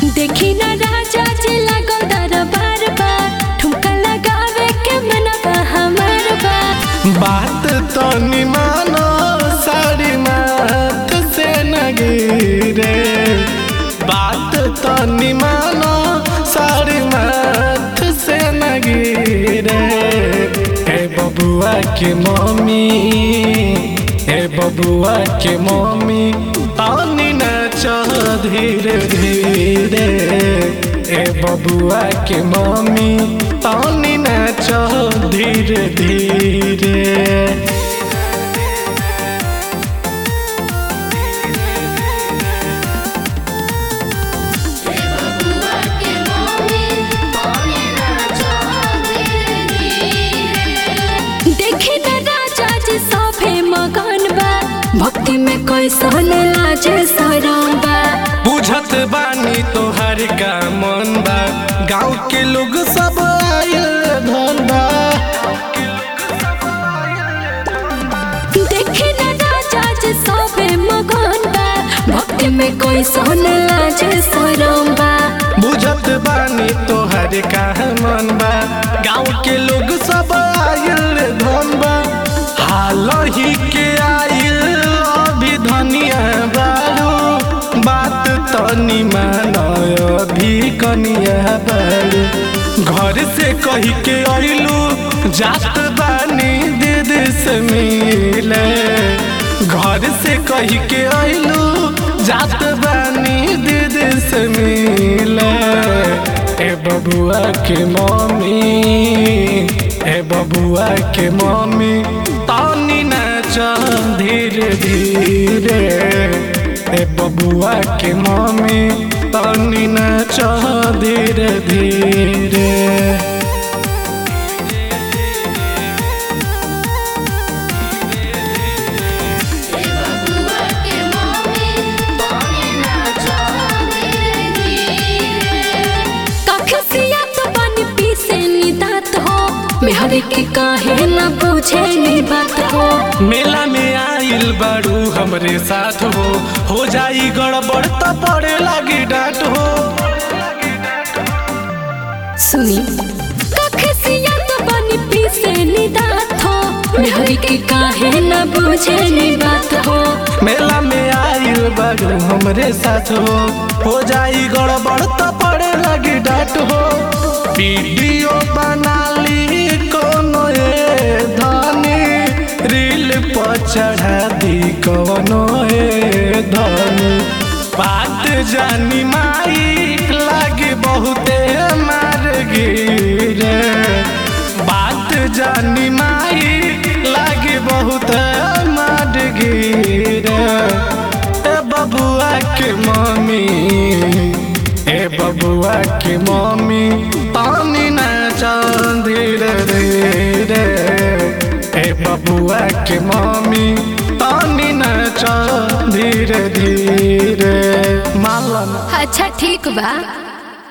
देखी ना राजा जी लागल दरबार बा ठुमका लगावे के मनवा हमार बा बात तो निमानो साड़ी माथ से न गिरे बात तो निमानो साड़ी माथ से न गिरे हे बबुआ के मम्मी हे बबुआ के मम्मी पानी नाच धीरे धीरे हे बबुआ के मम्मी पानी नाच धीरे धीरे देखी ना राजा जी सभे मगन बा भक्ति में कैसन लाजे सरम बा बुझत बानी तोहर का मन बा गाँव के लोग सब आयल धन बा देखी ना राजा जी सभे मगन बा भक्ति में कैसन लाजे सरम बा बुझत बानी तोहर का मन बा गाँव के लोग सब आयल धन बा हाल ही के आयल अभी धनिया बारू बात तनी मानय अभी कनिया बारू घर से कही के अइलू जात बानी दीदी से मिले घर से कही के अइलू जात बानी दीदी से मिले ए बबुआ के मम्मी ए बबुआ के मम्मी तानी नाच धीरे धीरे ए बबुआ के मम्मी तानी नाच धीरे धीरे कखसिया तो बन पीसे नी दात हो मेहरी के काहे न पूछे नी बात हो मेला में आइल बारू हमरे साथ हो हो जाई गड़बड़ तो पड़े लगी डांट हो सुनी कखसिया तो बन पीसे नी दात हो मेहरी के काहे न पूछे नी बात हो मेला में आइल बारू हमरे साथ हो हो जाई गड़बड़ तो पड़े लगी डांट हो वीडियो बना ली कोनो ए धनी रील पर चढ़ा दी कोनो ए धनी बात जानी माई लागे बहुते मार गिरे बात जानी माई लागे बहुत मार गिरे ए बबुआ के मम्मी ए बबुआ के मम्मी पानी नाच धीरे धीरे ए बबुआ के मम्मी पानी नाच धीरे धीरे मालन अच्छा ठीक बा